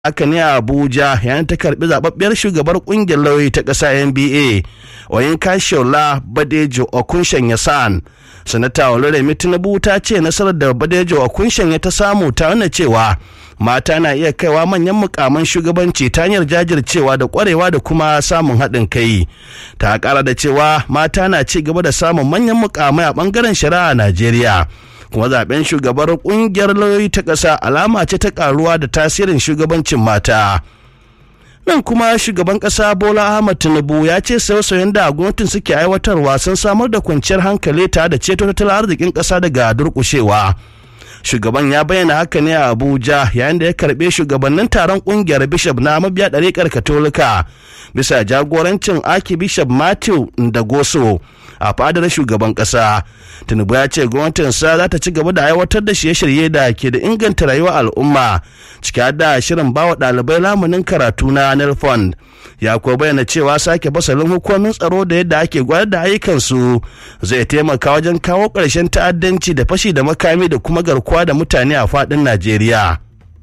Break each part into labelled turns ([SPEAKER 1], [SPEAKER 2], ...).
[SPEAKER 1] haka ne a abuja yayin ta karbi zababbiyar shugabar kungiyar lauyoyi ta ƙasa nba oyin kashola badejo okunshen yasan sanata oloremi tinubu ta ce nasarar da badejo okunshen ya ta samu ta nuna cewa mata na iya kaiwa manyan mukaman shugabanci ta hanyar jajircewa da kwarewa da kuma samun haɗin kai ta ƙara da cewa mata na ci gaba da samun manyan mukamai a ɓangaren shari'a a najeriya kuma zaben shugabar kungiyar lauyoyi ta ƙasa alama ce ta karuwa da tasirin shugabancin mata nan kuma shugaban ƙasa bola ahmad tinubu ya ce sauye-sauyen da gwamnatin suke aiwatarwa sun samar da kwanciyar hankali tare da ceto tattalin arzikin ƙasa daga durƙushewa shugaban ya bayyana haka ne a abuja yayin da ya karbe shugabannin taron kungiyar bishop na mabiya ɗariƙar katolika bisa jagorancin aki bishop matthew ndagoso a fadar shugaban ƙasa tinubu ya ce gwamnatinsa za ta ci gaba da aiwatar da shirye-shirye da ke da inganta rayuwar al'umma ciki da shirin bawa ɗalibai lamunin karatu na nelfond ya kuwa bayyana cewa sake fasalin hukumomin tsaro da yadda ake gwada da ayyukansu zai taimaka wajen kawo ƙarshen ta'addanci da fashi da makami da kuma garkuwa da mutane a faɗin najeriya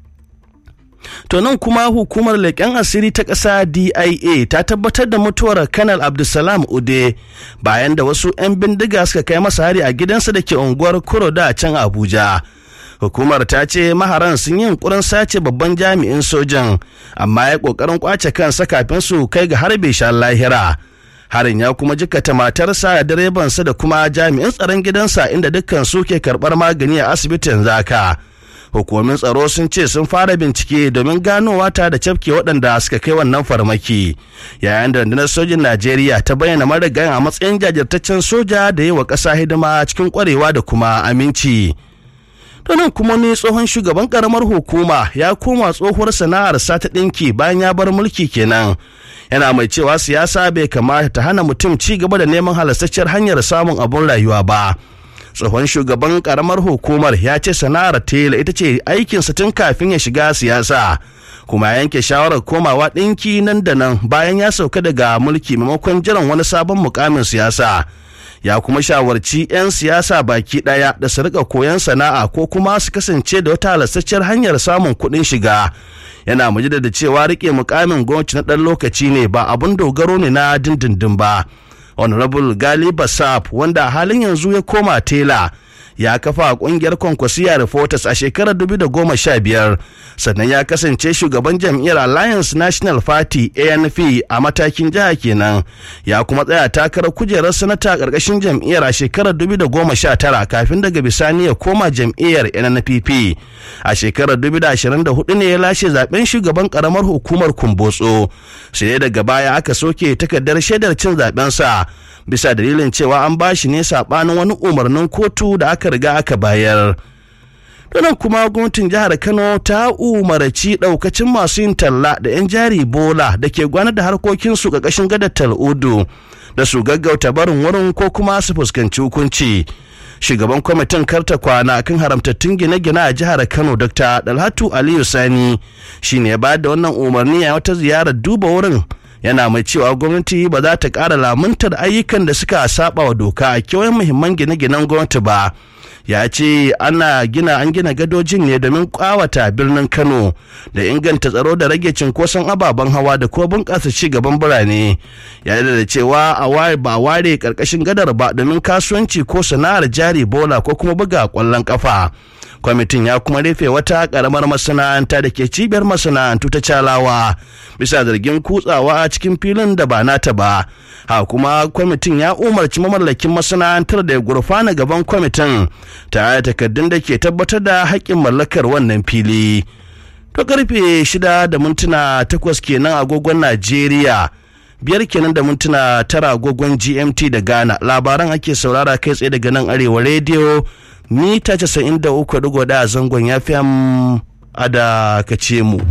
[SPEAKER 1] To nan kuma hukumar leƙen asiri ta ƙasa DIA ta tabbatar da mutuwar Kanal Abdulsalam Ude bayan da wasu 'yan bindiga suka kai masa hari a gidansa da ke unguwar Kuroda a can Abuja. Hukumar ta ce maharan sun yi yunkurin sace babban jami'in sojan amma ya ƙoƙarin ƙwace kansa kafin su kai ga harbe shan lahira. Harin ya kuma jikata matarsa da direbansa da kuma jami'in tsaron gidansa inda dukkan su ke karɓar magani a asibitin zaka. hukumomin tsaro sun ce sun fara bincike domin ganowa ta da cafke waɗanda suka kai wannan farmaki yayin da rundunar sojin najeriya ta bayyana marigayen a matsayin jajirtaccen soja da yi wa ƙasa hidima cikin ƙwarewa da kuma aminci nan kuma ne tsohon shugaban karamar hukuma ya koma tsohuwar sana'ar ta ɗinki bayan ya bar mulki kenan yana mai cewa siyasa bai kamata ta hana mutum ci gaba da neman halastacciyar hanyar samun abun rayuwa ba tsohon shugaban karamar hukumar ya ce sana'ar tela ita ce aikinsa tun kafin ya shiga siyasa kuma ya yanke shawarar komawa ɗinki nan da nan bayan ya sauka daga mulki maimakon jiran wani sabon mukamin siyasa ya kuma shawarci 'yan siyasa baki ɗaya da su rika koyon sana'a ko kuma su kasance da wata halastacciyar hanyar samun kuɗin shiga yana majida da cewa rike mukamin gwamnati na ɗan lokaci ne ba abun dogaro ne na dindindin ba honorable gali basaf wanda a halin yanzu ya koma tela ya kafa kungiyar kwankwasiya reporters a shekarar 2015 sannan ya kasance shugaban jam'iyyar alliance national party anp a matakin jiha kenan ya kuma tsaya takarar kujerar sanata karkashin jam'iyyar a shekarar 2019 kafin daga bisani ya koma jam'iyyar nnpp a shekarar 2024 ne ya lashe zaben shugaban karamar hukumar kumbotso sai daga baya aka soke takardar shaidar cin zabensa bisa dalilin cewa an bashi ne sabanin wani umarnin kotu da aka riga aka bayar nan kuma gwamnatin jihar kano ta umarci daukacin masu yin talla da 'yan jari bola da ke gwanar da harkokinsu ƙarƙashin gadar tal'udu da su gaggauta barin wurin ko kuma su fuskanci hukunci shugaban kwamitin karta kwana kan haramtattun gine-gine a jihar kano dr dalhatu aliyu sani shine ya bayar da wannan umarni a wata ziyarar duba wurin yana mai cewa gwamnati ba za ta ƙara lamuntar ayyukan da suka saba wa doka a kewayen muhimman gine-ginen gwamnati ba ya ce ana gina an gina gadojin ne domin kawata birnin kano da inganta tsaro da rage cinkoson ababen hawa da kuma bunƙasa ci gaban birane ya da cewa a ware ba ware karkashin gadar ba domin kasuwanci ko sana'ar jari bola ko kuma buga ƙwallon kafa kwamitin ya kuma rufe wata karamar masana'anta da ke cibiyar masana'antu ta calawa bisa zargin kutsawa a cikin filin da ba nata ba ha kuma kwamitin ya umarci mamallakin masana'antar da ya gurfana gaban kwamitin tare da takardun da ke tabbatar da haƙƙin mallakar wannan fili to karfe shida da mintuna takwas kenan agogon najeriya biyar kenan da mintuna tara agogon gmt da ghana labaran ake saurara kai tsaye daga nan arewa rediyo mita 93.1 a zangon ya fi a da kace mu.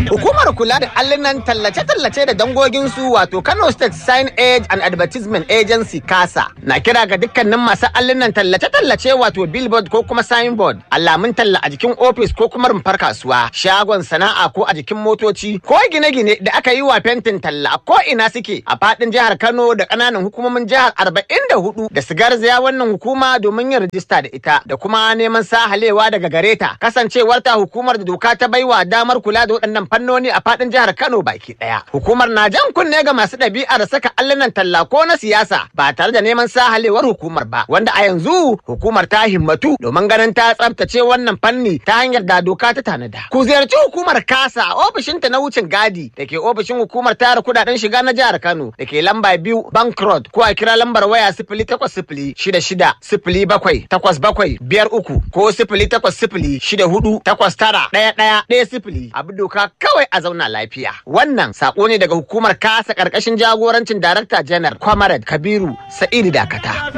[SPEAKER 2] Hukumar kula da allunan tallace-tallace da dangoginsu wato Kano State Sign Age and Advertisement Agency Kasa na kira ga dukkanin masu allunan tallace-tallace wato billboard ko kuma signboard alamun talla a jikin ofis ko kuma rumfar kasuwa shagon sana'a ko a jikin motoci ko gine-gine da aka yi wa fentin talla ko ina suke a fadin jihar Kano da ƙananan hukumomin jihar 44 da su garzaya wannan hukuma domin yin rijista da ita da kuma neman sahalewa daga gare ta kasancewar ta hukumar da doka ta baiwa damar kula da waɗannan fannoni a fadin jihar Kano baki ɗaya. Hukumar na jan kunne ga masu ɗabi'ar saka allunan talla ko na siyasa ba tare da neman sahalewar hukumar ba wanda a yanzu hukumar ta himmatu domin ganin ta tsabtace wannan fanni ta hanyar da doka ta tanada. Ku ziyarci hukumar kasa a ofishinta na wucin gadi da ke ofishin hukumar tara kudaden shiga na jihar Kano da ke lamba biyu Bank Road ko a kira lambar waya sifili takwas sifili shida shida sifili bakwai takwas bakwai biyar uku ko sifili takwas sifili shida hudu takwas tara ɗaya ɗaya ɗaya sifili abu doka kawai a zauna lafiya. Wannan sako ne daga hukumar kasa ƙarƙashin jagorancin Darakta Janar Kwamarad Kabiru Sa'idu Dakata.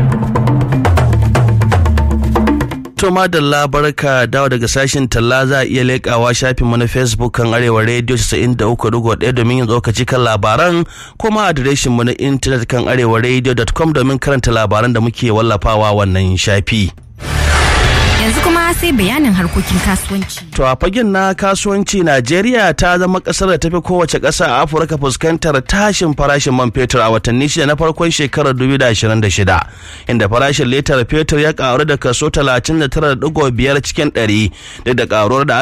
[SPEAKER 1] To madalla barka dawo daga sashen talla za a iya leƙawa shafin mu na Facebook kan Arewa Radio 93.1 domin yin tsokaci kan labaran kuma adireshin mu na intanet kan arewaradio.com domin karanta labaran da muke wallafawa wannan shafi.
[SPEAKER 3] Yanzu kuma sai bayanin harkokin kasuwanci.
[SPEAKER 1] To a fagen na kasuwanci Najeriya ta zama kasar da tafi kowace ƙasa a Afirka fuskantar tashin farashin man fetur a watanni shida na farkon shekarar 2026 inda farashin litar fetur ya karu da kaso 39.5 cikin 100 duk da karuwar da